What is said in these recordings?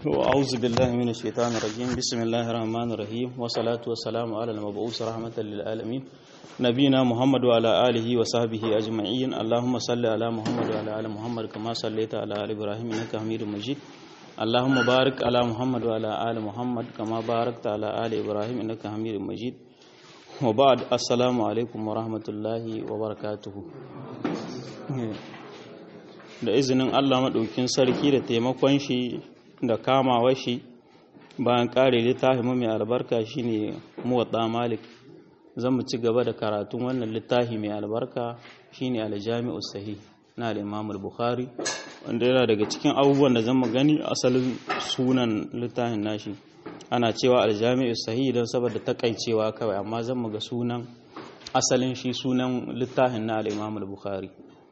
وأعوذ بالله من الشيطان الرجيم بسم الله الرحمن الرحيم والصلاة والسلام على المبعوث رحمة للعالمين نبينا محمد وعلى آله وصحبه أجمعين اللهم صل على محمد وعلى آل محمد كما صليت على آل إبراهيم إنك حميد مجيد اللهم بارك على محمد وعلى آل محمد كما باركت على آل إبراهيم إنك حميد مجيد وبعد السلام عليكم ورحمة الله وبركاته da izinin Allah maɗaukin sarki da taimakon shi da kamawa shi bayan ƙare littafin mai albarka shine muwatta malik zan mu ci gaba da karatun wannan littafi mai albarka shine aljami'u sahih na al-imam al-bukhari wanda yana daga cikin abubuwan da zan mu gani asalin sunan littafin nashi ana cewa aljami'u sahih don saboda takaicewa kawai amma zan mu ga sunan asalin shi sunan littafin na al-imam al-bukhari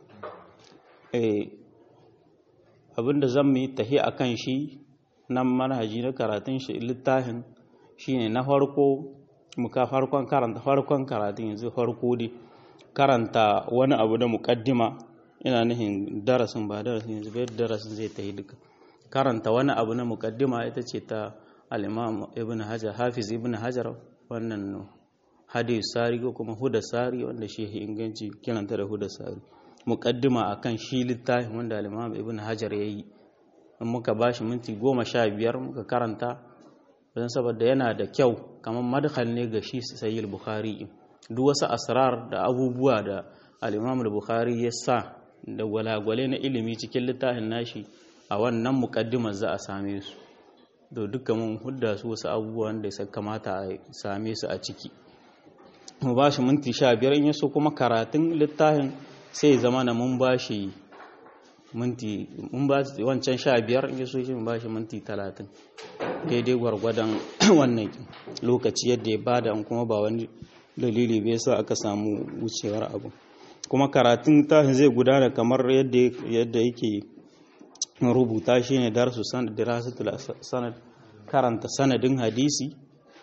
abinda zan mu yi tahi a kan shi nan manhaji na karatun shi littafin shine na farko muka farkon karanta farkon karatun yanzu farko dai karanta wani abu da mukaddima ina nihin darasin ba darasin yanzu bai darasin zai tahi duka karanta wani abu na mukaddima ita ce ta al-imam ibn hajar hafiz ibn hajar wannan hadis sari ko kuma huda sari wanda shi inganci kiranta da huda sari mukaddima akan shi littafin wanda al-Imam Ibn Hajar yayi in muka bashi minti goma sha biyar muka karanta don saboda yana da kyau kamar madkhal ne ga shi Sahih Bukhari duk wasu asrar da abubuwa da al-Imam Bukhari ya sa da gwalagwale na ilimi cikin littafin nashi a wannan mukaddimar za a same su to duka mun hudda su wasu abubuwan da ya kamata a same su a ciki mu bashi minti sha biyar in yaso kuma karatun littafin sai zama na mun ba shi minti mun ba wancan sha biyar in so shi mun ba shi minti talatin daidai gwargwadon wannan lokaci yadda ya bada kuma ba wani dalili bai sa aka samu wucewar abu kuma karatun tahin zai gudana kamar yadda yake rubuta shi ne darsu sanad dirasatul sanad karanta sanadin hadisi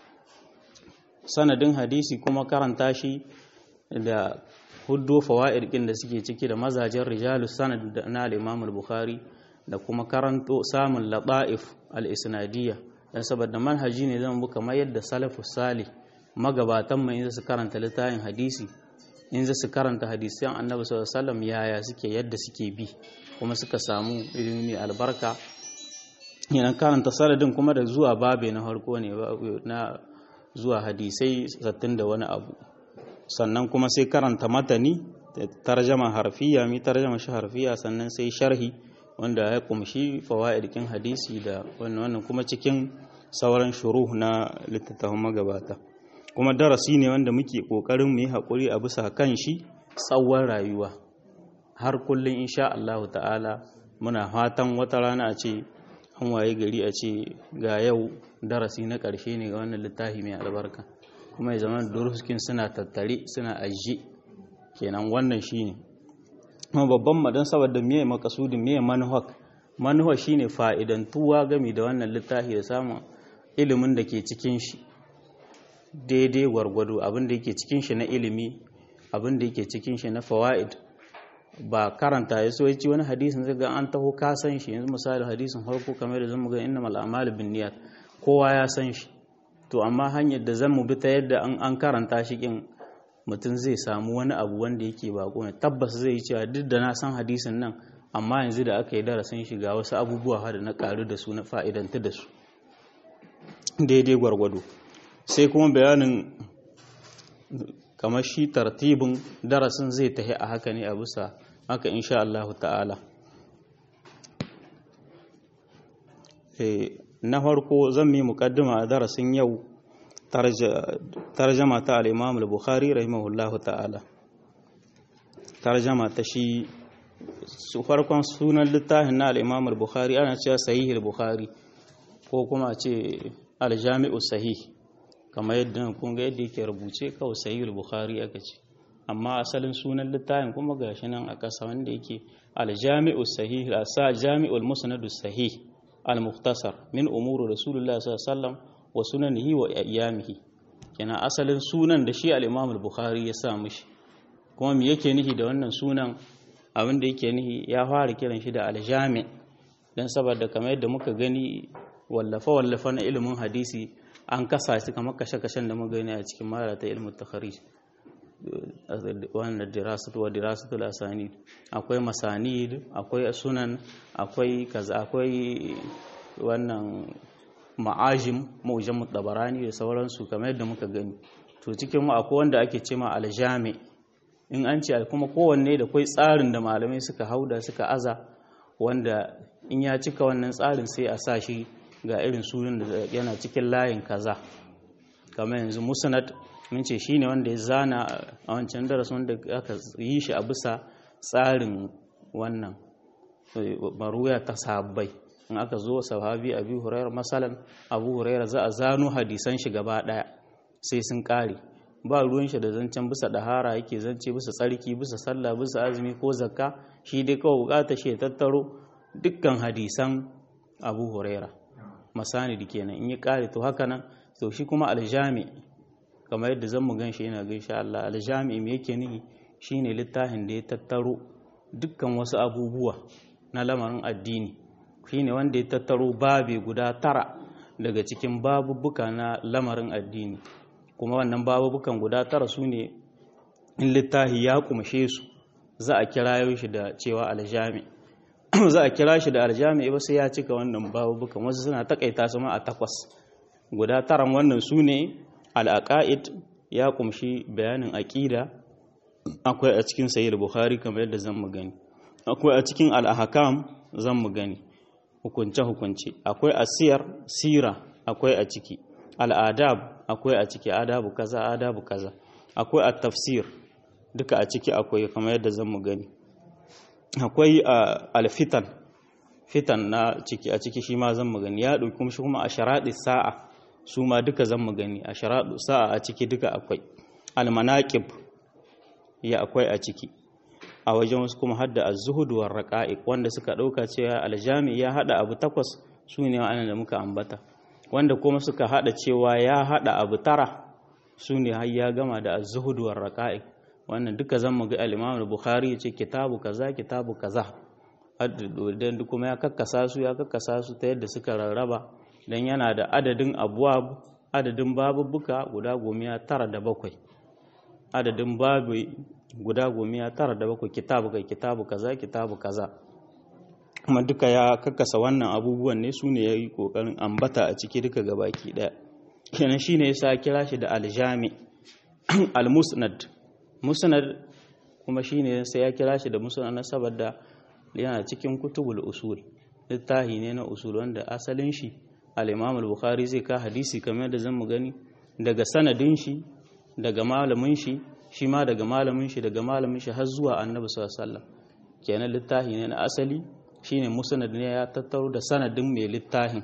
sanadin hadisi kuma karanta shi da huddo fawa'id ɗin da suke ciki da mazajen rijalus sanad na al-Imam al-Bukhari da kuma karanto samun lata'if al-isnadiyya dan saboda manhaji ne zan buka kamar yadda salafus salih magabatan mai su karanta littafin hadisi in su karanta hadisan Annabi sallallahu alaihi wasallam yaya suke yadda suke bi kuma suka samu ilimi albarka yana karanta sanadin kuma da zuwa babe na harko ne na zuwa hadisai sattin da wani abu sannan kuma sai karanta matani tarjama harfiya mi tarjama shi harfiya sannan sai sharhi wanda ya kumshi fawaidikin hadisi da wannan kuma cikin sauran shuruh na littattafan magabata kuma darasi ne wanda muke kokarin mu yi hakuri a bisa kan shi tsawon rayuwa har kullun insha Allah ta'ala muna fatan wata rana a ce an waye gari a ce ga yau darasi na ƙarshe ne ga wannan littafi mai albarka kuma ya zama duruskin suna tattare suna ajiye kenan wannan shine kuma babban madan saboda miye makasudin miye manuhak manuha shine fa'idantuwa gami da wannan littafi da samun ilimin da ke cikin shi daidai gwargwado abin da yake cikin shi na ilimi abin da yake cikin shi na fawaid ba karanta ya so yaci wani hadisin zai ga an taho ka san shi yanzu misali hadisin farko kamar da zan ga innamal a'malu binniyat kowa ya san shi to amma hanyar da zan mu bi ta yadda an karanta shi kin mutum zai samu wani abu wanda yake bako ne tabbas zai yi cewa duk da na san hadisin nan amma yanzu da aka yi darasin shi ga wasu abubuwa da na karu da su na fa'idanta da su daidai gwargwado sai kuma bayanin kamar shi tartibin darasin zai tahi a haka ne a bisa haka insha Allah ta'ala na farko zan yi mukaddima a darasin yau tarjama ta al-Imam al-Bukhari rahimahullahu ta'ala tarjama ta shi su farkon sunan littafin na al-Imam al-Bukhari ana cewa sahih al-Bukhari ko kuma a ce al-Jami'u sahih kamar yadda kun ga yadda yake rubuce kawai sahih al-Bukhari aka ce amma asalin sunan littafin kuma gashi nan a ƙasa wanda yake al-Jami'u sahih al-Sa Jami'ul Musnad sahih al-mukhtasar min umuri rasulullah sallallahu alaihi wasallam wa sunanihi wa ayyamihi kenan asalin sunan da shi al-imam al-bukhari ya sa mishi kuma me yake nihi da wannan sunan abin da yake nihi ya fara kiran shi da al-jami dan saboda kamar yadda muka gani wallafa wallafa na ilimin hadisi an kasa shi kamar kashe-kashen da muka gani a cikin mara ta ilimin takharij wannan dirasatu wa dirasatu lasani akwai masanid akwai sunan akwai kaza akwai wannan ma'ajim ma'ujam tabarani da sauransu kamar yadda muka gani to cikin mu akwai wanda ake cema aljami in an ce kuma kowanne da kwai tsarin da malamai suka hauda suka aza wanda in ya cika wannan tsarin sai a sa shi ga irin sunan da yana cikin layin kaza kamar yanzu musnad mun ce shine wanda ya zana a wancan darasin wanda aka yi shi a bisa tsarin wannan maruya ta sahabbai in aka zo sahabi abu hurairar masalan abu hurairar za a zano hadisan shi gaba daya sai sun kare ba ruwan shi da zancen bisa dahara yake zance bisa tsarki bisa sallah bisa azumi ko zakka shi dai kawai bukata shi ya tattaro dukkan hadisan abu huraira masanidi kenan in yi kare to haka nan to shi kuma aljami kamar yadda zan mu gan shi yana gaishe Allah aljami me yake nihi shine littafin da ya tattaro dukkan wasu abubuwa na lamarin addini shine wanda ya tattaro babe guda tara daga cikin babubuka na lamarin addini kuma wannan babubukan guda tara su ne in littafi ya kumshe su za a kira shi da cewa aljami za a kira shi da aljami ba sai ya cika wannan babubukan wasu suna takaita su ma a takwas guda taran wannan su ne al'aqaid ya kumshi bayanin aqida akwai a cikin sahih bukhari kamar yadda zan mu gani akwai a cikin al-ahkam zan mu gani hukunce hukunce akwai asiyar sira akwai a ciki al'adab akwai a ciki adabu kaza adabu kaza akwai at-tafsir duka a ciki akwai kamar yadda zan mu gani akwai al-fitan fitan na ciki a ciki shi ma zan mu gani ya dauki kuma shi kuma a sharadi sa'a su ma duka zan mu gani a sharadu sa'a a ciki duka akwai al-manaqib ya akwai a ciki a wajen wasu kuma hadda az-zuhud war raqa'iq wanda suka dauka cewa al-jami ya hada abu takwas su ne wa'annan da muka ambata wanda kuma suka hada cewa ya hada abu tara su ne har ya gama da az-zuhud war raqa'iq wannan duka zan mu ga al-Imam al-Bukhari yace kitabu kaza kitabu kaza dan kuma ya kakkasa su ya kakkasa su ta yadda suka rarraba dan yana da adadin abwab adadin babubuka guda gomiya tara da bakwai adadin babu guda gomiya tara da bakwai kitabu kai kitabu kaza kitabu kaza kuma duka ya kakkasa wannan abubuwan ne su ne ya yi ƙoƙarin ambata a ciki duka gabaki ɗaya kenan shi ne ya sa kira shi da aljami al-musnad musnad kuma shi ne sai ya kira shi da musnad na saboda yana cikin kutubul usul littahi ne na usul wanda asalin shi al-imam al-bukhari zai ka hadisi kamar da zan mu gani daga sanadin shi daga malamin shi shi ma daga malamin shi daga malamin shi har zuwa annabi sallallahu alaihi wasallam kenan littahi ne na asali shine musnad ne ya tattaro da sanadin mai littafin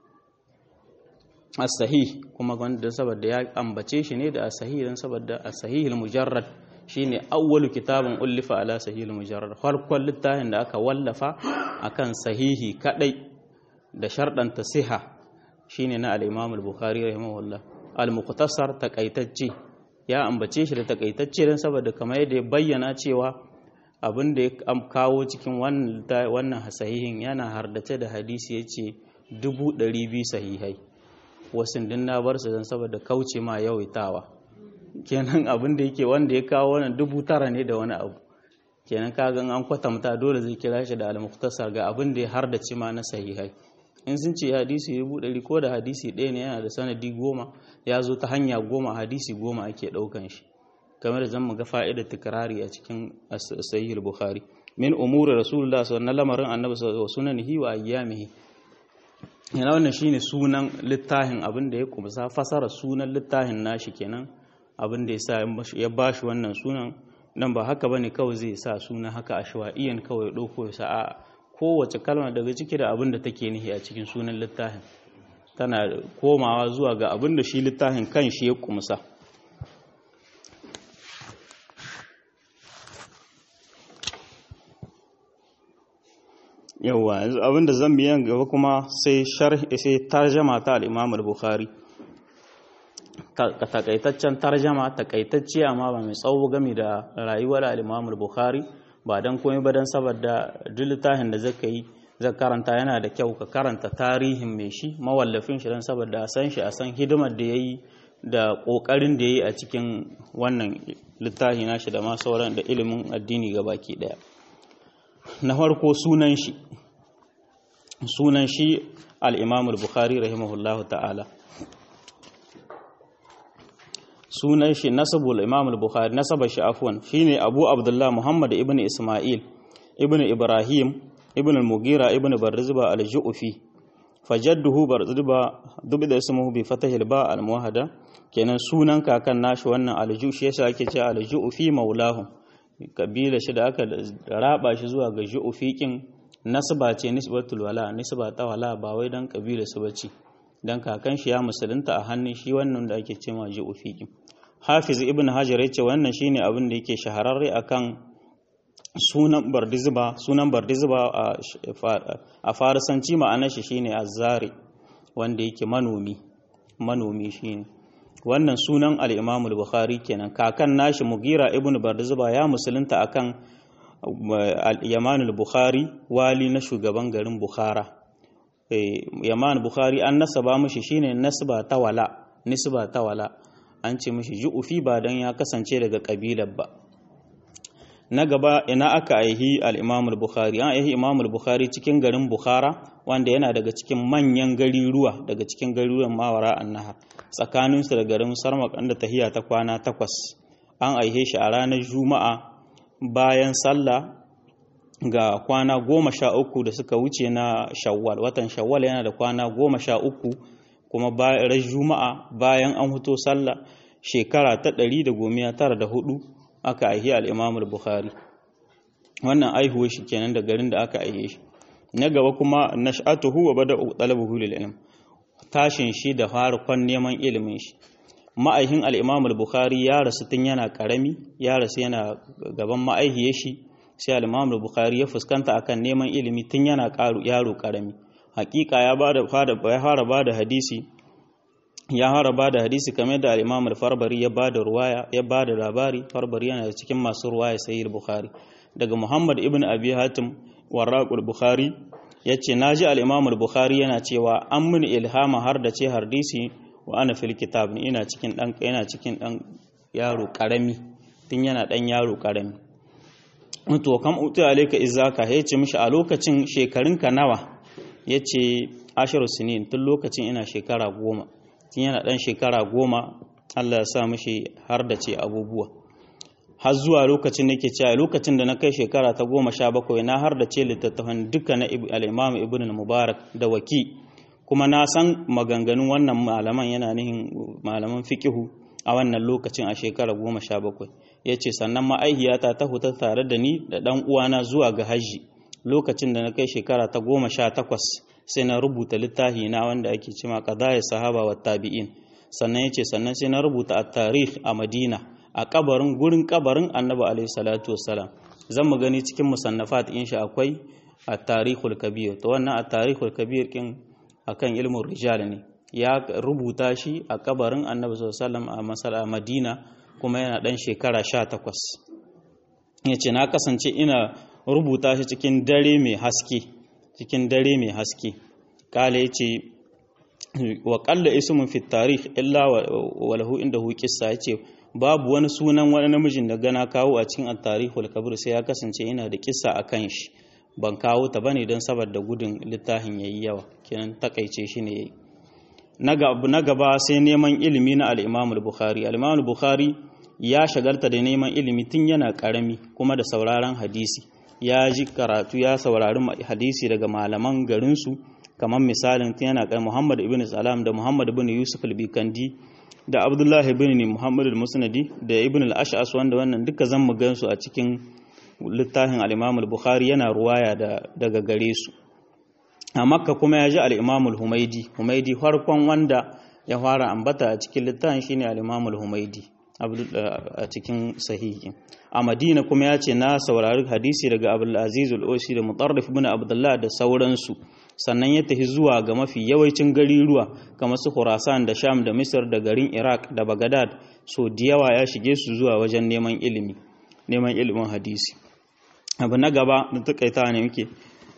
as-sahih kuma wanda saboda ya ambace shi ne da as-sahih dan saboda as-sahih al-mujarrad shine awwalu kitabun ullifa ala sahih al-mujarrad farkon littafin da aka wallafa akan sahihi kadai da sharɗan tasiha shine na al-imam al-bukhari rahimahullah al-muqtasar takaitacce ya ambace shi da takaitacce dan saboda kamar yadda ya bayyana cewa abin da ya kawo cikin wannan sahihin yana hardace da hadisi ya ce dubu ɗari biyu sahihai wasu din na bar su don saboda kauce ma yawaitawa kenan abin da yake wanda ya kawo wannan dubu tara ne da wani abu kenan kagan an kwatanta dole zai kira shi da al-muktasar ga abin da ya hardace ma na sahihai in sun ce hadisi dubu ɗari ko da hadisi ɗaya ne yana da sanadi goma ya zo ta hanya goma hadisi goma ake ɗaukan shi kamar da zan ga fa'idar tikrari a cikin sahih bukhari min umuri rasulullah sallallahu alaihi lamarin annabi sallallahu alaihi sunanihi wa ayyamihi yana wannan shine sunan littafin abin da ya kumsa fasara sunan littafin nashi kenan abin da yasa ya bashi wannan sunan nan ba haka bane kawai zai sa suna haka ashwa'iyan kawai dauko ya sa a kowace kalma daga ciki da abin da take nihi a cikin sunan littafin tana komawa zuwa ga abin da shi littafin kan shi ya kumsa yawa abinda zan biyan gaba kuma sai sharhi sai tarjama ta al-Imam al-Bukhari ka takaitaccen tarjama takaitacce amma ba mai tsawo game da rayuwar al-Imam al-Bukhari ba dan komai ba dan saboda duk littafin da zaka yi zai karanta yana da kyau ka karanta tarihin mai shi mawallafin shi don saboda a san shi a san hidimar da ya yi da ƙoƙarin da ya yi a cikin wannan littafi nashi da ma sauran da ilimin addini ga baki ɗaya na farko sunan shi sunan shi al-imam al-bukhari rahimahullahu ta'ala sunan shi nasabul imam al-bukhari nasaba shi afwan shine abu abdullah muhammad ibn isma'il ibn ibrahim ibn al-mugira ibn barzba al-ju'fi fajadduhu barzba dubida ismuhu bi fatahil ba al-muwahhada kenan sunan kakan nashi wannan al-ju shi yasa ake cewa al-ju'fi maulahu kabila shi da aka raba shi zuwa ga ju'fi kin nasba ce nisbatul wala nisba ta wala ba wai dan kabila su bace dan kakan shi ya musulunta a hannun shi wannan da ake cewa ju'fi kin hafiz ibn hajar yace wannan shine abin da yake shahararre akan sunan bardizba sunan bardizba a farisanci ma'anar shi shine azzari wanda yake manomi manomi shine wannan sunan al-Imam al-Bukhari kenan kakan nashi Mugira ibn Bardizba ya musulunta akan al-Yaman al-Bukhari wali na shugaban garin Bukhara Yaman Bukhari an nasaba mishi shine nasba ta wala nisba ta wala an ce mishi ju'ufi ba dan ya kasance daga kabilar ba na gaba ina aka aihi al-Imam al-Bukhari an aihi Imam al-Bukhari cikin garin Bukhara wanda yana daga cikin manyan gariruwa daga cikin garuruwan Mawara annahar tsakaninsu da garin Sarmak da tahiya ta kwana takwas an aihe shi a ranar Juma'a bayan sallah ga kwana goma sha uku da suka wuce na Shawwal watan Shawwal yana da kwana goma sha uku kuma bayan Juma'a bayan an huto sallah shekara ta ɗari da gomiya tara da hudu aka aihi al'imam bukhari wannan aihuwa shi kenan da garin da aka aihe shi na gaba kuma nash'atuhu wa bada talabuhu lil ilm tashin shi da farkon neman ilimin shi ma'aihin al'imam bukhari ya rasu tun yana karami ya rasu yana gaban ma'aihiye shi sai al'imam bukhari ya fuskanta akan neman ilimi tun yana yaro karami hakika ya fara ba da hadisi ya haraba da hadisi kamar da al-Imam al-Farbari ya bada ruwaya ya bada labari Farbari yana cikin masu ruwaya sahih Bukhari daga Muhammad ibn Abi Hatim waraqul Bukhari yace naji al-Imam al-Bukhari yana cewa an mun ilhama har da ce hadisi wa ana fil kitab ni ina cikin dan ina cikin dan yaro karami tun yana dan yaro karami to kam uti alayka izaka yace mishi a lokacin shekarunka nawa yace asharu sinin tun lokacin ina shekara goma tun yana ɗan shekara goma Allah ya sa mashi har da ce abubuwa har zuwa lokacin da ke cewa lokacin da na kai shekara ta goma sha bakwai na har da ce littattafan duka na al'imam ibn mubarak da waki kuma na san maganganun wannan malaman yana nihin malaman fikihu a wannan lokacin a shekara goma sha bakwai ya ce sannan ma'aihiyata ta huta tare da ni da ɗan uwana zuwa ga hajji lokacin da na kai shekara ta goma sha takwas sai na rubuta littafi na wanda ake cima qadaya sahaba wa tabi'in sannan yace sannan sai na rubuta at-tarikh a Madina a kabarin gurin kabarin Annabi alaihi salatu wassalam zan mu gani cikin musannafat insha akwai at-tarikhul kabir to wannan at-tarikhul kabir kin akan ilmin rijal ne ya rubuta shi a kabarin Annabi sallallahu alaihi wasallam a masala Madina kuma yana dan shekara 18 yace na kasance ina rubuta shi cikin dare mai haske cikin dare mai haske kala ya ce wa kalla ismun fi tarih illa wa lahu inda hu kissa yace babu wani sunan wani namijin da gana kawo a cikin at-tarihul kabir sai ya kasance ina da kissa akan shi ban kawo ta bane don saboda gudun littafin yayi yawa kenan takaice shi ne yayi na gaba sai neman ilimi na al-Imam al-Bukhari al-Imam al-Bukhari ya shagalta da neman ilimi tun yana karami kuma da sauraron hadisi ya ji karatu ya saurari hadisi daga malaman garinsu kamar misalin tun yana kai Muhammad ibn Salam da Muhammad ibn Yusuf al-Bikandi da Abdullahi ibn Muhammad al-Musnadi da Ibn al-Ash'as wanda wannan duka zan mu gansu a cikin littafin al-Imam al-Bukhari yana ruwaya daga gare su a Makka kuma ya ji al-Imam al-Humaidi Humaidi farkon wanda ya fara ambata a cikin littafin shine al-Imam al-Humaidi a cikin sahihi a madina kuma ya ce na saurari hadisi daga abdulaziz al'osi da mutarrif bin abdullah da sauransu sannan ya tafi zuwa ga mafi yawancin gariruwa kamar su khurasan da sham da misir da garin iraq da bagadad so da yawa ya shige su zuwa wajen neman ilimi neman ilimin hadisi abu na gaba da takaita ne muke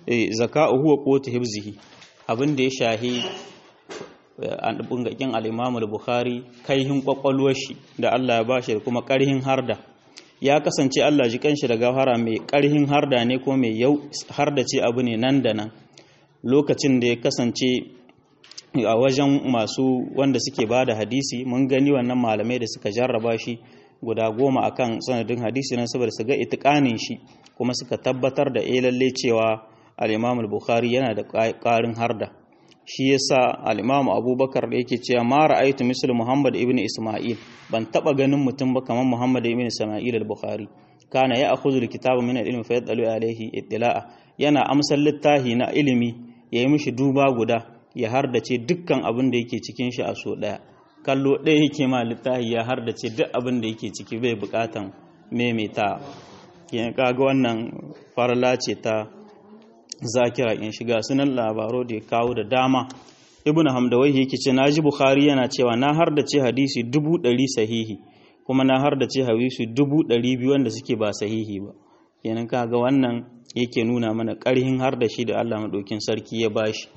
zaka'u huwa qutu hibzihi abin da ya shahi an bungakin al-Imam al-Bukhari kaihin kwakwalwar shi da Allah ya bashi da kuma karhin harda ya kasance Allah ji kanshi da gafara mai karhin harda ne ko mai yau harda ce abu ne nan da nan lokacin da ya kasance a wajen masu wanda suke ba da hadisi mun gani wannan malamai da suka jarraba shi guda goma akan sanadin hadisi nan saboda su ga itikanin shi kuma suka tabbatar da eh lalle cewa al-Imam al-Bukhari yana da ƙarin harda shi yasa al-Imam Abubakar da yake cewa ma ra'aytu misl Muhammad ibn Isma'il ban taba ganin mutum ba kamar Muhammad ibn Isma'il al-Bukhari kana ya akhudhu al-kitaba min al-ilmi fa yadalu alayhi ittila'a yana amsal littahi na ilimi yayi mishi duba guda ya hardace dukkan abin da yake cikin shi a so daya kallo ɗaya yake ma littafi ya hardace duk abin da yake ciki bai bukatan maimaita kin kaga wannan farla ce ta zakira in shiga sunan labaro da ya kawo da dama ibnu hamdawai yake ce naji bukhari yana cewa na hardace hadisi dubu ɗari sahihi kuma na hardace hadisi dubu ɗari biyu wanda suke ba sahihi ba kenan kaga wannan yake nuna mana ƙarhin har da shi da Allah maɗaukin sarki ya bashi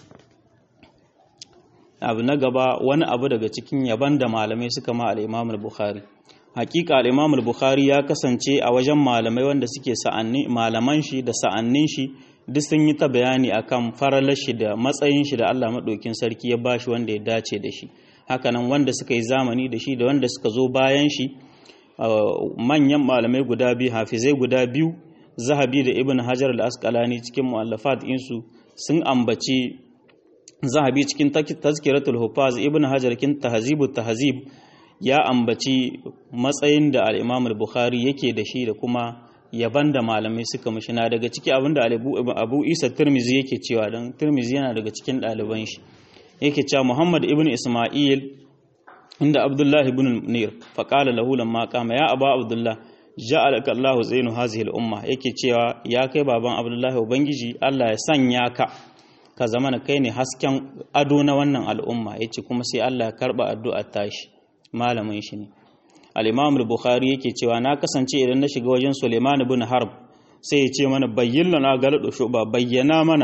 abu na gaba wani abu daga cikin yaban da malamai suka ma al-Imam al-Bukhari hakika al-Imam al-Bukhari ya kasance a wajen malamai wanda suke sa'anni malaman shi da sa'annin shi duk sun yi ta bayani akan faralar shi da matsayin shi da Allah madaukin sarki ya bashi wanda ya dace da shi hakanan wanda suka yi zamani da shi da wanda suka zo bayan shi manyan malamai guda biyu hafizai guda biyu zahabi da ibn hajar al-asqalani cikin mu'allafat insu sun ambaci zahabi cikin tazkiratul hufaz ibn hajar kin tahzibut tahzib ya ambaci matsayin da al-imam al-bukhari yake da shi da kuma yaban da malamai suka mishi na daga ciki abinda abu isa tirmizi yake cewa don tirmizi yana daga cikin ɗaliban shi yake cewa muhammad ibn isma'il inda abdullah ibn nir faƙala lahu lamma qama ya aba abdullah ja'alaka allah zainu hazihi al-umma yake cewa ya kai baban abdullah ubangiji allah ya sanya ka ka zama kai ne hasken ado na wannan al'umma yace kuma sai allah ya karba addu'ar tashi malamin shi ne al-imam al-bukhari yake cewa na kasance idan na shiga wajen suleiman ibn harb sai ya ce mana bayyana na galado shuba bayyana mana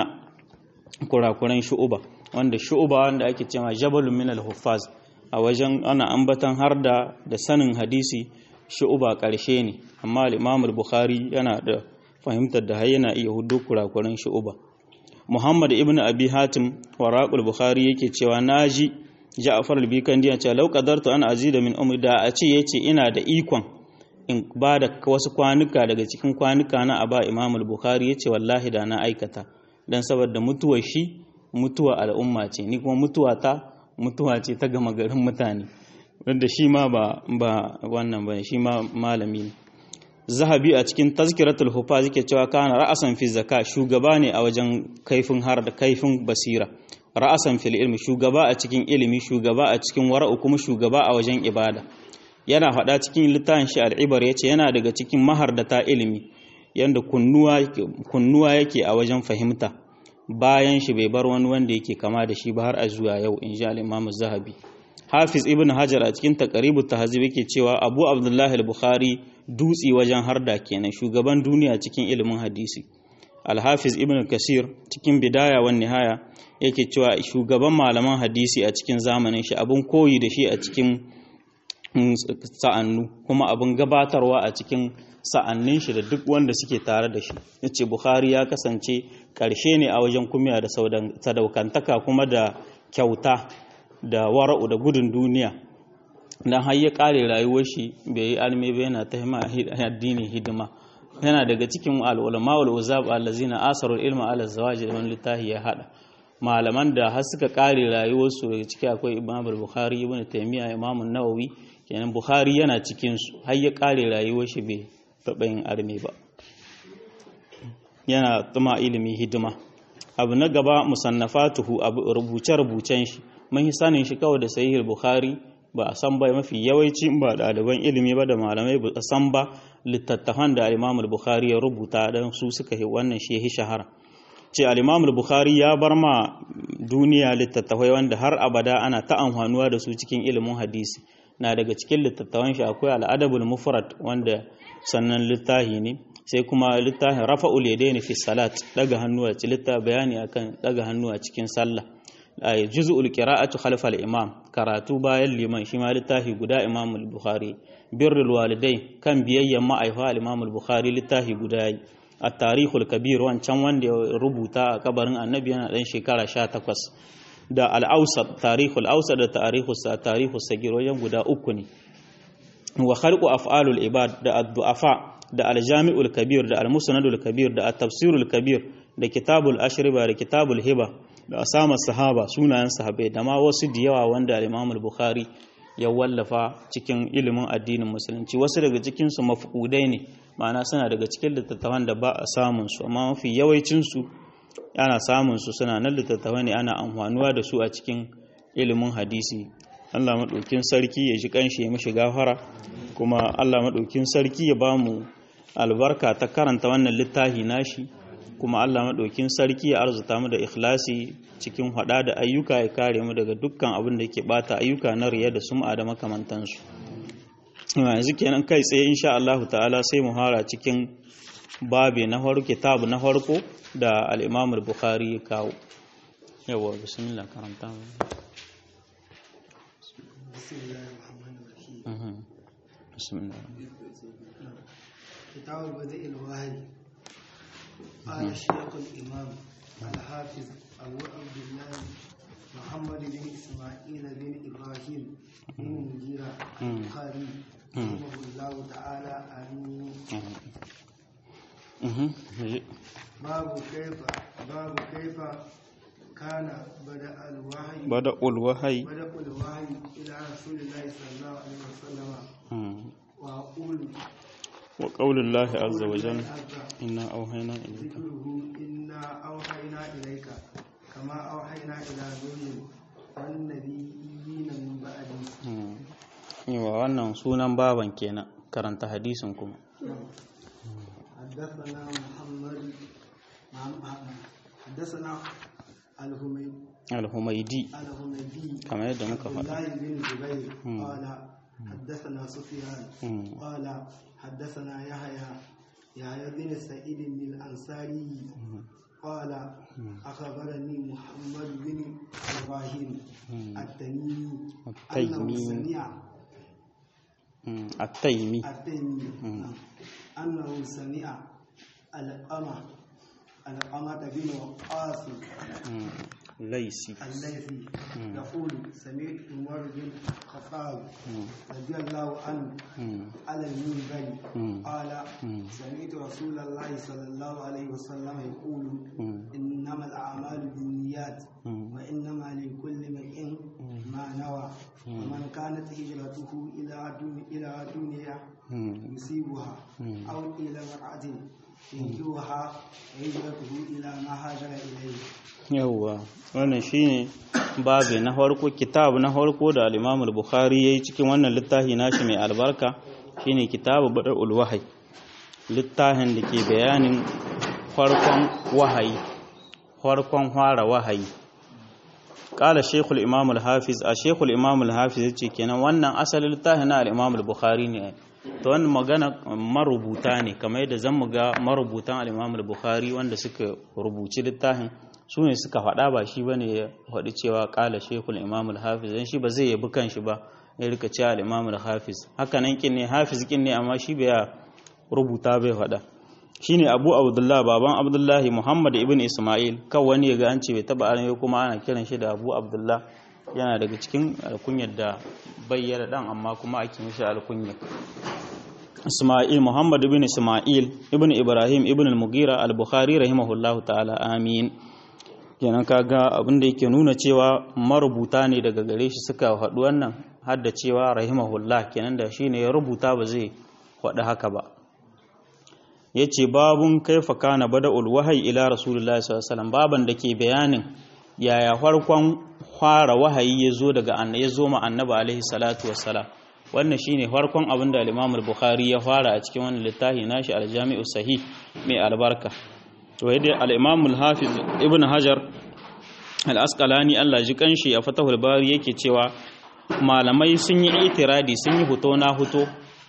kurakuran shu'uba wanda shu'uba wanda ake cewa jabalun min al-huffaz a wajen ana ambatan har da da sanin hadisi shu'uba karshe ne amma al-imam al-bukhari yana da fahimtar da har yana iya hudu kurakuran shu'uba muhammad ibn abi hatim waraqul bukhari yake cewa naji Ja'far al-Bikandi ya ce law qadartu an azida min umri da a ce yace ina da ikon in ba da wasu kwanuka daga cikin kwanuka na aba Imam al-Bukhari yace wallahi da na aikata dan saboda mutuwar shi mutuwa al'umma ce ni kuma mutuwa ta mutuwa ce ta gama garin mutane wanda shi ma ba ba wannan ba shi ma malami ne Zahabi a cikin Tazkiratul Hufaz yake cewa kana ra'asan fi zakka shugaba ne a wajen kaifin har da kaifin basira ra'asan fil ilmi shugaba a cikin ilimi shugaba a cikin wara'u kuma shugaba a wajen ibada yana faɗa cikin littafin shi al'ibar yace yana daga cikin mahardata ilimi yanda kunnuwa kunnuwa yake a wajen fahimta bayan shi bai bar wani wanda yake kama da shi ba har a zuwa yau in ji al-Imam zahabi Hafiz Ibn Hajar a cikin Taqribu Tahzib yake cewa Abu Abdullah al-Bukhari dutsi wajen harda kenan shugaban duniya cikin ilimin hadisi Al-Hafiz Ibn Kasir cikin Bidaya wan Nihaya yake cewa shugaban malaman hadisi a cikin zamanin shi abin koyi da shi a cikin sa'annu kuma abin gabatarwa a cikin sa'annin shi da duk wanda suke tare da shi yace Bukhari ya kasance karshe ne a wajen kumiya da sadaukantaka kuma da kyauta da wara'u da gudun duniya dan har ya kare rayuwar shi bai yi alme ba yana ta addini hidima yana daga cikin al-ulama wal uzab allazina asarul ilma ala zawaji wani littafi ya hada malaman da har suka kare rayuwarsu daga ciki akwai imam bukhari ibn taymiya imam nawawi kenan bukhari yana cikin su har ya kare rayuwar shi bai taɓa yin arme ba yana tuma ilimi hidima abu na gaba musannafatuhu abu rubuce rubucen shi mun sanin shi kawai da sahih bukhari ba a san ba mafi yawanci ba ɗaliban ilimi ba da malamai ba a san ba littattafan da imam bukhari ya rubuta don su suka yi wannan shi ya shahara ce al'imamul bukhari ya bar ma duniya littattafai wanda har abada ana ta amfanuwa da su cikin ilimin hadisi na daga cikin littattafan shi akwai al'adabul mufrad wanda sannan littahi ne sai kuma littafin rafa'ul yadaini fi salat daga hannu a cikin littafi bayani akan daga hannu a cikin sallah ay juz'ul qira'atu khalfa al-imam karatu bayan liman shi ma littafi guda imam al-bukhari birrul walidai kan biyayyan ma'aifa al-imam al-bukhari littafi guda yi at-tarikhul kabir wancan wanda ya rubuta a kabarin annabi yana dan shekara 18 da al-awsat tarihul awsat da tarihus tarihus sagir wajen guda uku ne wa khalqu af'alul ibad da ad-du'afa da al-jami'ul kabir da al-musnadul kabir da at-tafsirul kabir da kitabul ashriba da kitabul hiba da asama sahaba sunayen sahabbai da ma wasu da yawa wanda al-imam al-bukhari ya wallafa cikin ilimin addinin musulunci wasu daga cikin su mafqudai ne ma'ana suna daga cikin littattafan da ba a samun su amma mafi yawancin su ana samun su suna nan littattafan ne ana amfanuwa da su a cikin ilimin hadisi Allah maɗaukin sarki ya ji kanshi ya mishi gafara kuma Allah maɗaukin sarki ya ba mu albarka ta karanta wannan littafi nashi kuma Allah maɗaukin sarki ya arzuta mu da ikhlasi cikin hada da ayyuka ya kare mu daga dukkan abin da ke bata ayyuka na riya da sum'a da makamantansu yanzu kenan kai tsaye insha Allah ta'ala sai mu hara cikin babi na farko kitabu na farko da al-Imam al-Bukhari ya kawo yawa bismillah karanta بسم الله الرحمن الرحيم بسم الله كتاب بدء الوحي قال الشيخ الإمام الحافظ أبو عبد الله محمد بن إسماعيل بن إبراهيم بن مجيرة البخاري رحمه الله تعالى آمين باب كيف باب كيف كان بدأ الوحي بدأ الوحي بدأ الوحي إلى رسول الله صلى الله عليه وسلم وأقول وقول الله عز وجل عز إنا أوحينا إليك ذكره إنا أوحينا إليك كما أوحينا إلى نوح والنبيين من بعده yawa wannan sunan baban kenan karanta hadisin kuma حدثنا محمد محمد- حدثنا الهمي al-humaidi الهميدي kamar yadda muka عبد faɗa الله بن جبير مم. قال حدثنا سفيان مم. قال حدثنا يحيى يحيى بن سعيد الأنصاري قال أخبرني محمد بن إبراهيم التميمي أنه التيمي. سمع Mm, at-taimi التيمي مم. أنه سمع القمة القمة بن وقاص Mm, laisi الليثي يقول سمعت عمر بن الخطاب رضي الله عنه Mm, على المنبر مم. قال مم. سمعت رسول الله صلى الله عليه وسلم يقول مم. إنما الأعمال بالنيات مم. وإنما لكل امرئ ما نوى ومن كانت هجرته إلى دون- إلى دنيا mm, يصيبها مم. أو إلى امرأة ينكوها هجرته إلى ما هاجر إليه yawwa wannan shine babu na farko kitab na farko da al-Imam al-Bukhari yayi cikin wannan littafi nashi mai albarka shine kitabu badul wahyi littafin da ke bayanin farkon wahayi farkon fara wahayi qala shaykhul imam al-hafiz a shaykhul imam al-hafiz yace kenan wannan asalin littafin na al-Imam al-Bukhari ne to wannan magana marubuta ne kamar yadda zan mu ga marubutan al-Imam al-Bukhari wanda suka rubuci littafin su ne suka faɗa ba shi bane ya faɗi cewa ƙala shekul imam al-hafiz dan shi ba zai yabi kanshi ba ya rika cewa al-imam al-hafiz haka nan kin ne hafiz kin ne amma shi bai rubuta bai faɗa shine abu abdullah baban abdullahi muhammad ibn isma'il kan wani ya ga an ce bai taba an kuma ana kiran shi da abu abdullah yana daga cikin alkunyar da bayyana dan amma kuma ake mishi alkunyar Isma'il Muhammad ibn Isma'il ibn Ibrahim ibn al-Mughira al-Bukhari rahimahullahu ta'ala amin kenan kaga abin da yake nuna cewa marubuta ne daga gare shi suka haɗu wannan har da cewa rahimahullah kenan da shine ya rubuta ba zai faɗi haka ba yace babun kaifa kana bada'ul wahyi ila rasulullahi sallallahu alaihi wasallam baban da ke bayanin yaya farkon fara wahayi ya zo daga annabi ya zo ma annabi alaihi salatu wassalam wannan shine farkon abin da al-Imam al-Bukhari ya fara a cikin wannan littafi nashi al-Jami'u Sahih mai albarka to yadda al-Imam al-Hafiz Ibn Hajar al-Asqalani Allah ji kanshi a Fathul Bari yake cewa malamai sun yi itiradi sun yi huto na huto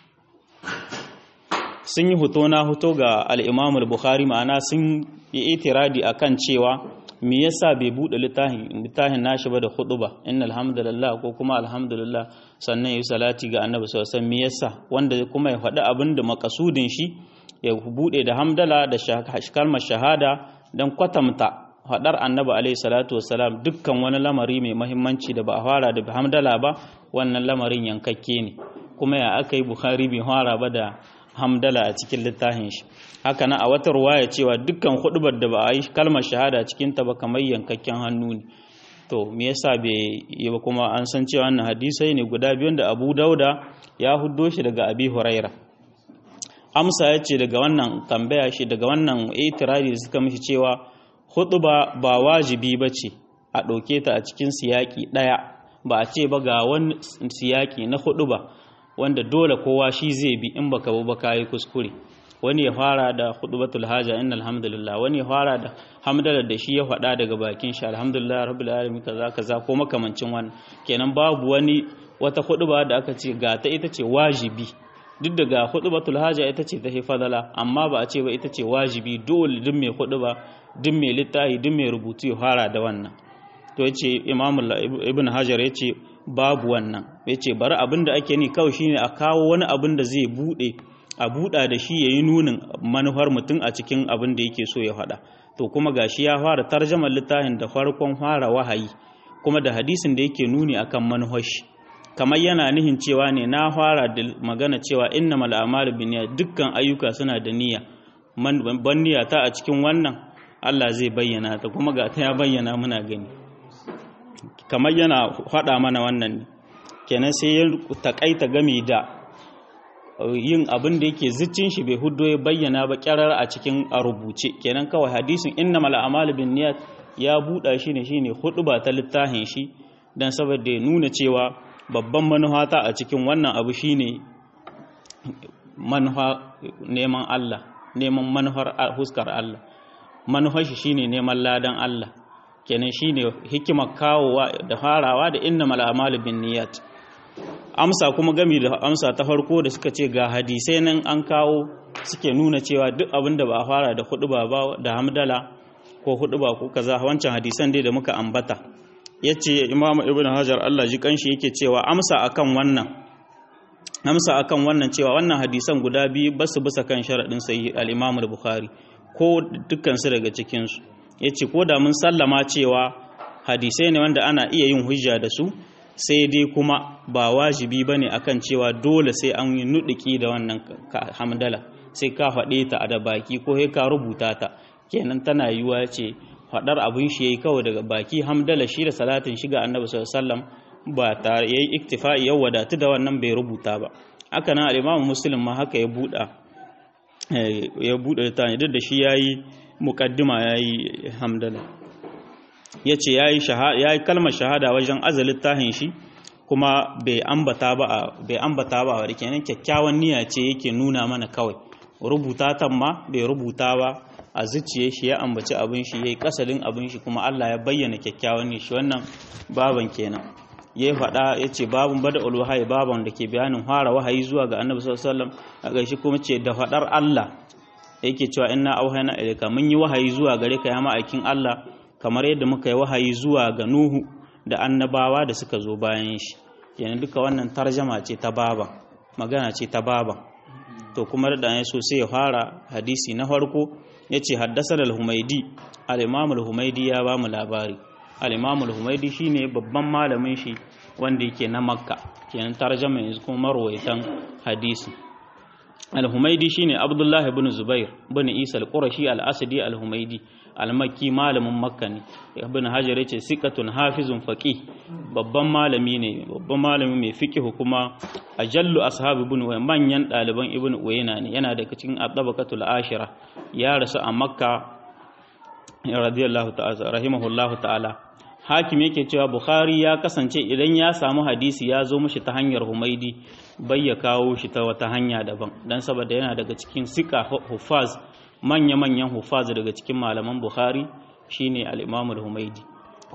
sun yi huto na huto ga al'imamul bukhari ma'ana sun yi itiradi akan cewa me yasa bai bude littafin littafin nashi ba da ba innal hamdalillah ko kuma alhamdulillah sannan yi salati ga annabi sallallahu alaihi me yasa wanda kuma ya faɗi abin da makasudin shi ya bude da hamdala da kalmar shahada dan kwatamta faɗar annabi alaihi salatu wassalam dukkan wani lamari mai mahimmanci da ba a fara da hamdala ba wannan lamarin yankakke ne kuma ya aka yi bukhari bai fara ba da hamdala a cikin littafin shi haka na a wata ruwaya cewa dukkan hudubar da ba a yi kalmar shahada cikin ta ba kamar yankakken hannu ne to me yasa bai yi ba kuma an san cewa wannan hadisai ne guda biyun da Abu Dauda ya huddo shi daga Abi Huraira amsa ya ce daga wannan tambaya shi daga wannan itirari da suka mishi cewa huduba ba wajibi ba ce a ɗauke ta a cikin siyaki ɗaya ba a ce ba ga wani siyaki na huduba wanda dole kowa shi zai bi in baka ba ka yi kuskure wani ya fara da hudubatul haja innal hamdulillah wani ya fara da hamdala da shi ya faɗa daga bakin shi alhamdulillah rabbil alamin kaza kaza ko makamancin wannan kenan babu wani wata huduba da aka ce ga ta ita ce wajibi duk da ga hudubatul haja ita ce ta fadala amma ba a ce ba ita ce wajibi dole duk mai huduba duk mai littafi duk mai rubutu ya fara da wannan to yace imamu ibn hajar yace babu wannan yace bari abin da ake ni kawai shine a kawo wani abin da zai bude a buɗa da shi yayi nunin manufar mutum a cikin abin da yake so ya faɗa to kuma gashi ya fara tarjamar littafin da farkon fara wahayi kuma da hadisin da yake nuni akan manufar shi kamar yana nihin cewa ne na fara da magana cewa innamal a'malu binniyat dukkan ayyuka suna da niyya ban niyya ta a cikin wannan Allah zai bayyana ta kuma ga ta ya bayyana muna gani kamar yana faɗa mana wannan ne kenan sai ya takaita game da yin abin da yake ziccin shi bai hudo ya bayyana ba kyarar a cikin a rubuce kenan kawai hadisin innamal a'malu binniyat ya buɗa shi ne shine ba ta littafin shi dan saboda ya nuna cewa babban manuhata a cikin wannan abu shine manufa neman Allah neman manufar huskar Allah manufar shi shine neman ladan Allah kenan shine hikimar kawowa da farawa da innamal a'malu binniyat amsa kuma gami da amsa ta farko da suka ce ga hadisai nan an kawo suke nuna cewa duk abin da ba a fara da hudu ba da hamdala ko hudu ba ko kaza wancan hadisan dai da muka ambata yace imamu ibnu hajar Allah ji kanshi yake cewa amsa akan wannan amsa akan wannan cewa wannan hadisan guda biyu basu bisa kan sharadin sahih al-imam al-bukhari ko dukkan su daga cikin su yace ko da mun sallama cewa hadisai ne wanda ana iya yin hujja da su sai dai kuma ba wajibi ba ne akan cewa dole sai an yi nuɗiki da wannan hamdala sai ka faɗe ta a da baki ko sai ka rubuta ta kenan tana yiwuwa ce faɗar abin shi yayi kawai daga baki hamdala shi da salatin shiga annabi sallallahu alaihi wasallam ba tare yayi iktifa'i ya wadatu da wannan bai rubuta ba haka nan al-Imam Muslim ma haka ya buɗa ya buɗe ta ne duk da shi yayi muqaddima yayi hamdala ya ce ya yi kalmar shahada wajen azalin tahin shi kuma bai ambata ba bai ambata ba wadda kenan kyakkyawan niyya ce yake nuna mana kawai rubuta ta ma bai rubuta ba a zuciye shi ya ambaci abin shi ya yi kasalin abin shi kuma Allah ya bayyana kyakkyawan niyya shi wannan baban kenan ya faɗa ya ce babun bada ulwahayi baban da ke bayanin fara wahayi zuwa ga annabi sallallahu alaihi wasallam a gaishe kuma ce da faɗar Allah yake cewa inna auhayna ilayka mun yi wahayi zuwa gare ka ya ma'aikin Allah kamar yadda muka yi wahayi zuwa ga Nuhu da annabawa da suka zo bayan shi kenan duka wannan tarjama ce ta baba magana ce ta baba to kuma da ya so sai ya fara hadisi na farko yace haddasa al-Humaidi al-Imam al-Humaidi ya ba mu labari al-Imam al-Humaidi shine babban malamin shi wanda yake na Makka kenan tarjama yanzu kuma marwayatan hadisi al-Humaidi shine Abdullah ibn Zubair ibn Isa al-Qurashi al-Asadi al-Humaidi almakki malamin makka ne ibn hajar yace sikatun hafizun faqih babban malami ne babban malami mai fiqh kuma ajallu ashabi ibn wa manyan daliban ibn uyayna ne yana daga cikin at-tabaqatul ashira ya rasu a makka radiyallahu ta'ala rahimahullahu ta'ala hakim yake cewa bukhari ya kasance idan ya samu hadisi ya zo mishi ta hanyar humaidi bai ya kawo shi ta wata hanya daban dan saboda yana daga cikin sika hufaz manya-manyan hufaz daga cikin malaman Bukhari shine al-Imam al-Humaidi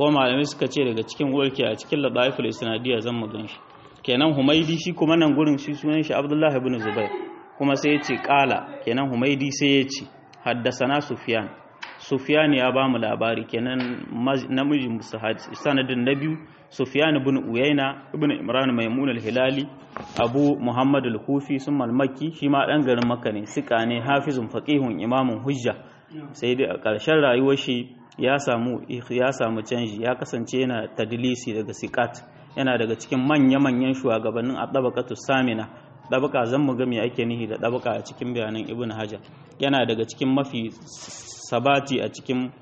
ko malamai suka ce daga cikin warke a cikin ladaiful isnadiyya zan mu ganshi kenan humaidi shi kuma nan gurin shi sunan shi abdullahi ibn zubair kuma sai ya ce kala kenan humaidi sai ya ce haddasana sufyan sufyan ya ba mu labari kenan namiji sanadin na biyu sufyan ibn uyayna ibn imran maimun al-hilali abu muhammad al-kufi sun malmaki shi ma dan garin makka ne sika ne hafizun faqihun imamun hujja sai dai a ƙarshen rayuwar shi ya samu ya samu canji ya kasance yana tadlisi daga sikat yana daga cikin manya-manyan shugabannin a ɗabakatu samina ɗabaka zan mu me ake nihi da ɗabaka a cikin bayanan ibn hajar yana daga cikin mafi sabati a cikin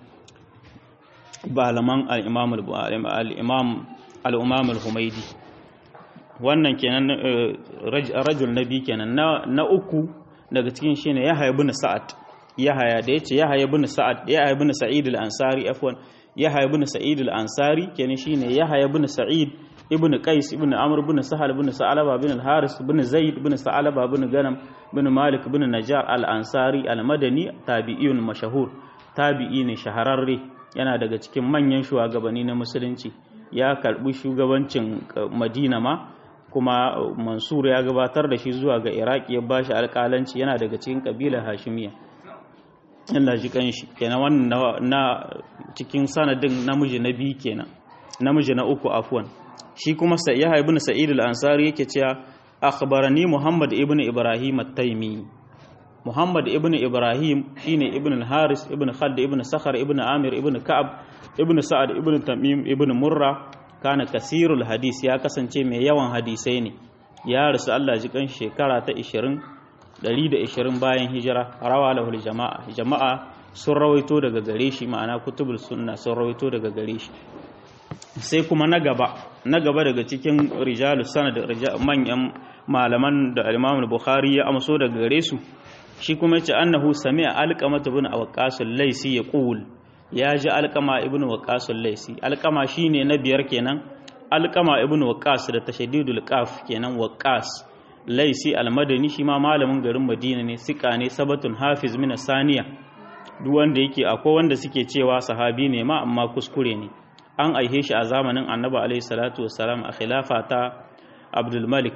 balaman al'imam al-humaidi wannan kenan rajul nabi kenan na uku daga cikin shine ya haya bin sa'ad ya haya da yace ya haya bin sa'ad ya haya bin sa'id al-ansari afwan ya haya bin sa'id al-ansari kenan shine ya haya bin sa'id ibn qais ibn amr ibn sahal ibn sa'alaba ibn al-haris ibn zaid ibn sa'alaba ibn ganam ibn malik ibn najar al-ansari al-madani tabi'iyun mashahur tabi'i ne shahararre yana daga cikin manyan shugabanni na musulunci ya karbi shugabancin madina ma kuma mansur ya gabatar da shi zuwa ga iraki ya bashi alƙalanci yana daga cikin kabilar hashimiya Allah ji kanshi kenan wannan na cikin sanadin namiji na biyu kenan namiji na uku afwan shi kuma yahya ibn sa'id al-ansari yake cewa akhbarani muhammad ibn ibrahim at-taymi muhammad ibn ibrahim shine ibn al-haris ibn khadd ibn sakhar ibn amir ibn ka'ab ibn sa'ad ibn tamim ibn murra kana kasirul hadis ya kasance mai yawan hadisai ne ya rasu Allah ji kan shekara ta 20 120 bayan hijira rawa lahul jama'a jama'a sun rawaito daga gare shi ma'ana kutubul sunna sun rawaito daga gare shi sai kuma na gaba na gaba daga cikin rijalu sanad manyan malaman da al-Imam Bukhari ya amso daga gare su shi kuma yace annahu sami'a alqama ibn awqas al-laisi yaqul ya ji alqama ibn waqas al-laisi alqama shine na biyar kenan alqama ibn waqas da tashaddidul qaf kenan waqas laisi al-madani shi ma malamin garin Madina ne sika ne sabatun hafiz min saniya duk wanda yake akwai wanda suke cewa sahabi ne ma amma kuskure ne an aihe shi a zamanin annabi alaihi salatu wassalam a khilafa ta abdul malik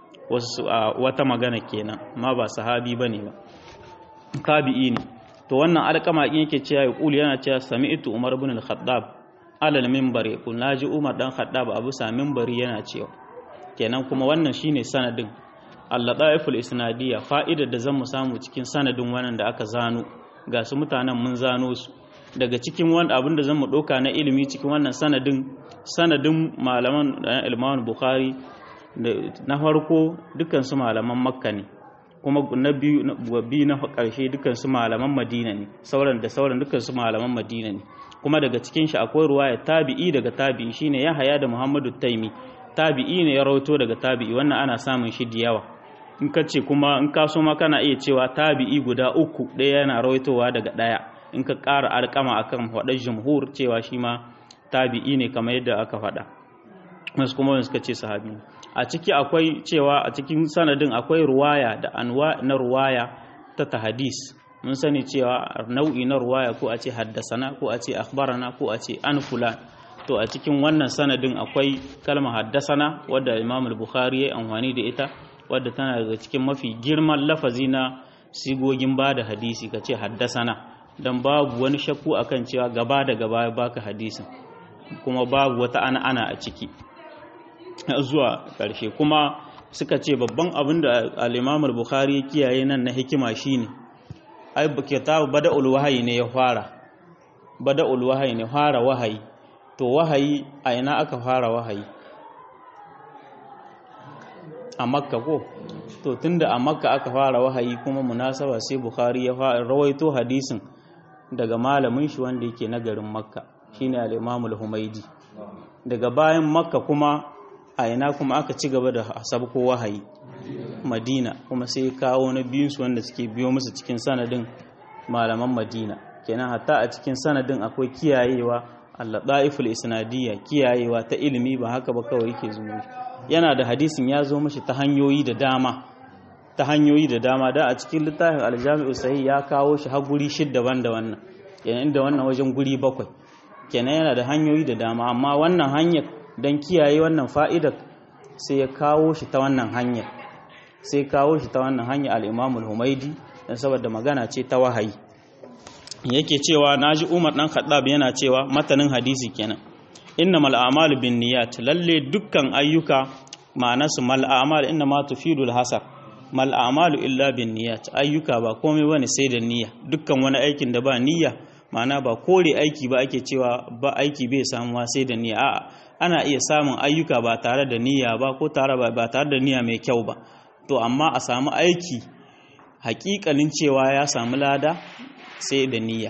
wata magana kenan ma ba sahabi bane ba kabi'i ne to wannan alƙama in yake cewa ya kuli yana cewa sami'tu umar ibn al-khattab alal minbar yaqul naji umar dan khattab abu sa minbari yana cewa kenan kuma wannan shine sanadin al-ladaiful isnadiyya fa'idar da zan mu samu cikin sanadin wannan da aka zano ga su mutanen mun zano su daga cikin wanda abinda zan mu ɗauka na ilimi cikin wannan sanadin sanadin malaman ilman bukhari na farko dukansu malaman makka ne kuma na biyu na ƙarshe dukansu malaman madina ne sauran da sauran dukansu malaman madina ne kuma daga cikin shi akwai ruwaya tabi'i daga tabi'i shine ya haya da muhammadu taimi tabi'i ne ya rawato daga tabi'i wannan ana samun shi da yawa in ka ce kuma in ka so ma kana iya cewa tabi'i guda uku ɗaya yana rawaitowa daga ɗaya in ka ƙara alƙama akan faɗar jumhur cewa shi ma tabi'i ne kamar yadda aka faɗa wasu kuma wani suka ce sahabi a ciki akwai cewa a cikin sanadin akwai ruwaya da anwa na ruwaya ta tahadis mun sani cewa nau'i na ruwaya ko a ce haddasana ko a ce akhbarana ko a ce an fulan to a cikin wannan sanadin akwai kalmar haddasana wadda imam al-bukhari ya amfani da ita wadda tana daga cikin mafi girman lafazi na sigogin ba da hadisi ka ce haddasana don babu wani shakku akan cewa gaba da gaba ya baka hadisin kuma babu wata ana ana a ciki zuwa ƙarshe kuma suka ce babban abin da al-imam al-bukhari ya kiyaye nan na hikima shine ai kitabu bada'ul wahayi ne ya fara bada'ul wahayi ne fara wahayi to wahayi a ina aka fara wahayi a makka ko to tunda a makka aka fara wahayi kuma munasaba sai bukhari ya fara rawaito hadisin daga malamin shi wanda yake na garin makka shine al-imam al-humaidi daga bayan makka kuma a ina kuma aka ci gaba da sabko wahayi madina kuma sai kawo na biyunsu wanda suke biyo musu cikin sanadin malaman madina kenan hatta a cikin sanadin akwai kiyayewa al-ladaiful isnadiyya kiyayewa ta ilimi ba haka ba kawai yake zuwa yana da hadisin ya zo mashi ta hanyoyi da dama ta hanyoyi da dama da a cikin littafin aljami'u sahih ya kawo shi har guri shidda ban da wannan yayin da wannan wajen guri bakwai kenan yana da hanyoyi da dama amma wannan hanyar don kiyaye wannan fa'idar sai ya kawo shi ta wannan hanyar sai kawo shi ta wannan hanyar al'imamul humaidi don saboda magana ce ta wahayi yake cewa na ji umar ɗan khattab yana cewa matanin hadisi kenan inna mal'amalu bin niyat lalle dukkan ayyuka ma'anasu mal'amalu inna ma tufidul hasar mal'amalu illa bin niyat ayyuka ba komai bane sai da niyya dukkan wani aikin da ba niyya ma'ana ba kore aiki ba ake cewa ba aiki bai samuwa sai da niyya a'a ana iya samun ayyuka ba tare da niyya ba ko tare ba tare da niyya mai kyau ba to amma a samu aiki hakikalin cewa ya samu lada sai da niyya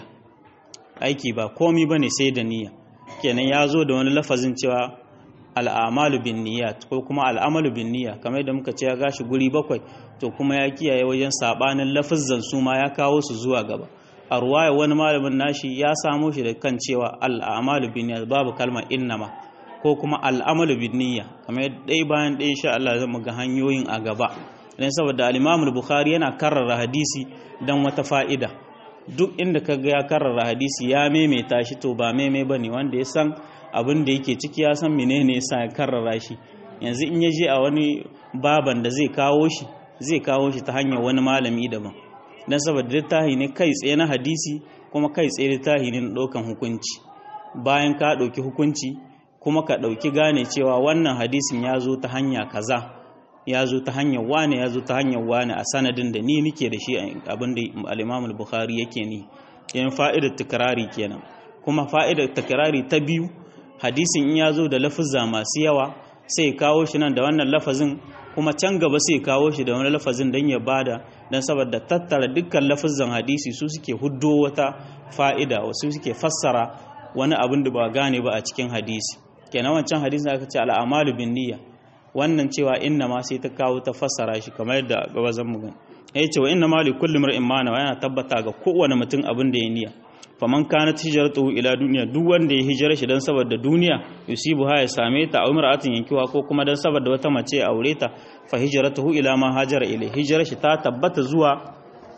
aiki ba komi bane sai da niyya kenan ya zo da wani lafazin cewa al'amalu bin niyyat ko kuma al'amalu bin niyya kamar yadda muka ce ya gashi guri bakwai to kuma ya kiyaye wajen sabanin lafazzan su ma ya kawo su zuwa gaba a ruwaya wani malamin nashi ya samo shi da kan cewa al'amalu bin niyyat babu kalmar innama ko kuma al'amalu bin niyya kamar ɗaya bayan ɗaya insha Allah zan ga hanyoyin a gaba dan saboda al-Imam bukhari yana karrara hadisi dan wata fa'ida duk inda kaga ya karrara hadisi ya maimaita shi to ba maimai bane wanda ya san abin da yake ciki ya san menene yasa ya karrara shi yanzu in ya je a wani baban da zai kawo shi zai kawo shi ta hanyar wani malami daban dan saboda littafi ne kai tsaye na hadisi kuma kai tsaye littafi ne na ɗaukan hukunci bayan ka ɗauki hukunci kuma ka ɗauki gane cewa wannan hadisin ya zo ta hanya kaza ya zo ta hanyar wane ya zo ta hanyar wane a sanadin da ni nike da shi abin da al-Imam bukhari yake ni yan fa'idar tikrari kenan kuma fa'idar tikrari ta biyu hadisin in ya zo da lafuzza masu yawa sai kawo shi nan da wannan lafazin kuma can gaba sai kawo shi da wani lafazin don ya bada don saboda tattara dukkan lafuzzan hadisi su suke huddo wata fa'ida wasu suke fassara wani abin da ba gane ba a cikin hadisi kenan wancan hadisin aka ce al'amalu bin niyya wannan cewa inna ma sai ta kawo ta fassara shi kamar yadda gaba zan mu gani ya ce wa inna ma li kulli mar'in ma yana tabbata ga kowane mutum abin da ya niyya faman kanat hijratuhu ila duniya duk wanda ya hijira shi dan saboda duniya yusibu ha ya same ta a umratin yankiwa ko kuma dan saboda wata mace ya aure ta fa hijratuhu ila ma hajara ilai hijira shi ta tabbata zuwa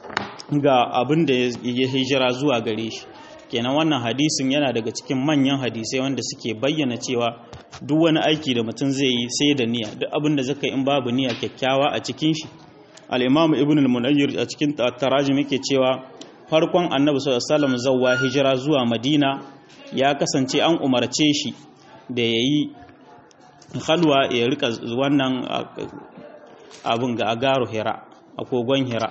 ga abin da ya hijira zuwa gare shi kenan wannan hadisin yana daga cikin manyan hadisai wanda suke bayyana cewa duk wani aiki da mutum zai yi sai da niyya duk abin da zaka in babu niyya kyakkyawa a cikin shi al-imam ibn al-munayyir a cikin tarajim yake cewa farkon annabi sallallahu alaihi wasallam zawwa hijira zuwa madina ya kasance an umarce shi da yayi halwa ya rika wannan abin ga agaru hira a kogon hira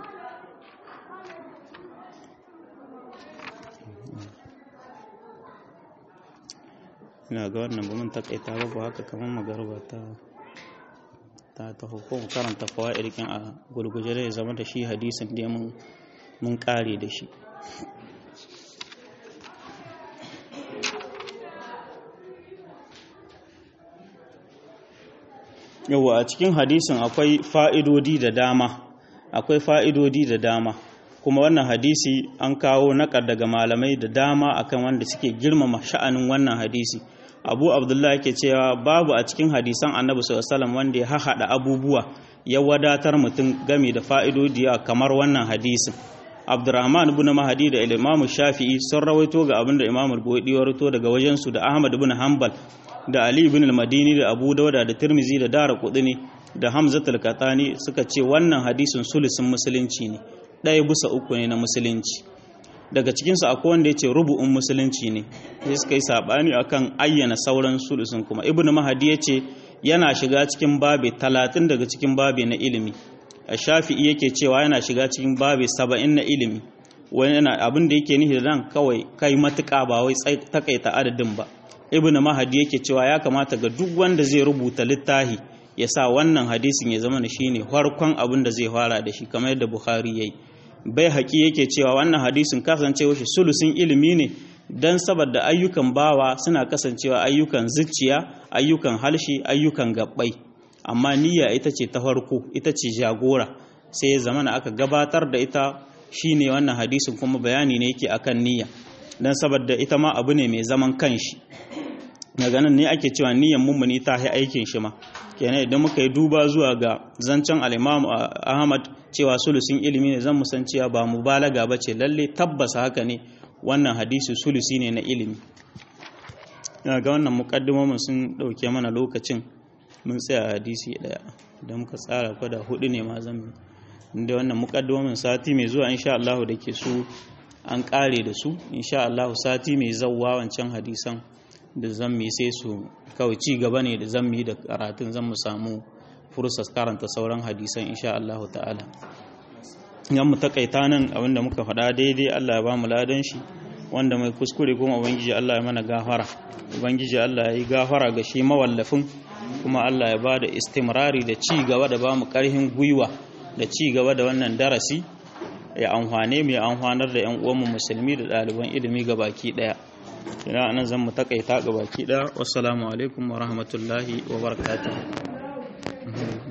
ina ga wannan ba mun takaita ba ba haka kamar magarba ta ta ta hukum karanta fawaid a gurguje da ya zama da shi hadisin da mun mun kare da shi yawa a cikin hadisin akwai fa'idodi da dama akwai fa'idodi da dama kuma wannan hadisi an kawo naƙar daga malamai da dama akan wanda suke girmama sha'anin wannan hadisi abu abdullahi yake cewa babu a cikin hadisan annabi sallallahu wanda ya haɗa abubuwa ya wadatar mutum game da fa'idodi kamar wannan hadisin abdurrahman ibn mahadi da imamu shafi'i sun rawaito ga abinda imamu al-buhari ya rawaito daga wajensu da ahmad ibn hanbal da ali ibn al-madini da abu dauda da tirmizi da dara kudini da hamzatul katani suka ce wannan hadisin sulusin musulunci ne ɗaya bisa uku ne na musulunci daga cikinsu akwai wanda ya ce rubu'un musulunci ne sai suka yi saɓani akan ayyana sauran sulusun kuma ibn mahadi ya ce yana shiga cikin babi talatin daga cikin babi na ilimi a shafi'i yake cewa yana shiga cikin babi saba'in na ilimi wani yana abin da yake nihi da nan kawai kai matuƙa ba wai takaita adadin ba ibn mahadi yake cewa ya kamata ga duk wanda zai rubuta littafi ya sa wannan hadisin ya zama shi ne farkon abin da zai fara da shi kamar yadda bukhari ya yi bai haƙi yake cewa wannan hadisin kasancewa shi sulusin ilimi ne don saboda ayyukan bawa suna kasancewa ayyukan zuciya ayyukan halshi ayyukan gabbai amma niyya ita ce ta farko ita ce jagora sai ya zama aka gabatar da ita shine wannan hadisin kuma bayani ne yake akan niyya don saboda ita ma abu ne mai zaman kanshi daga nan ne ake cewa niyyan mummuni ta yi aikin shi ma kenan idan muka yi duba zuwa ga zancen al'imamu ahmad cewa sulusin ilimi ne zan musan cewa ba mubalaga ba ce lalle tabbasa haka ne wannan hadisi sulusi ne na ilimi ina ga wannan muƙaddimomin sun ɗauke mana lokacin mun tsaya hadisi ɗaya da muka tsara kwada hudu ne ma zan inda wannan muƙaddimomin sati mai zuwa insha Allah da ke su an ƙare da su insha Allah sati mai zawwa wancan hadisan da zan mi sai su kawai ci gaba ne da zan mi da karatun zan mu samu fursar karanta sauran hadisan insha Allah ta'ala yan mu takaita nan abinda muka faɗa daidai Allah ya ba mu ladan shi wanda mai kuskure kuma ubangiji Allah ya mana gafara ubangiji Allah ya yi gafara ga shi mawallafin kuma Allah ya ba da istimrari da ci gaba da ba mu ƙarfin gwiwa da ci gaba da wannan darasi ya amfane mu ya amfanar da 'yan uwanmu musulmi da ɗaliban ilimi ga baki ɗaya ina anan zan mu takaita ga baki ɗaya wassalamu alaikum wa rahmatullahi wa barakatuh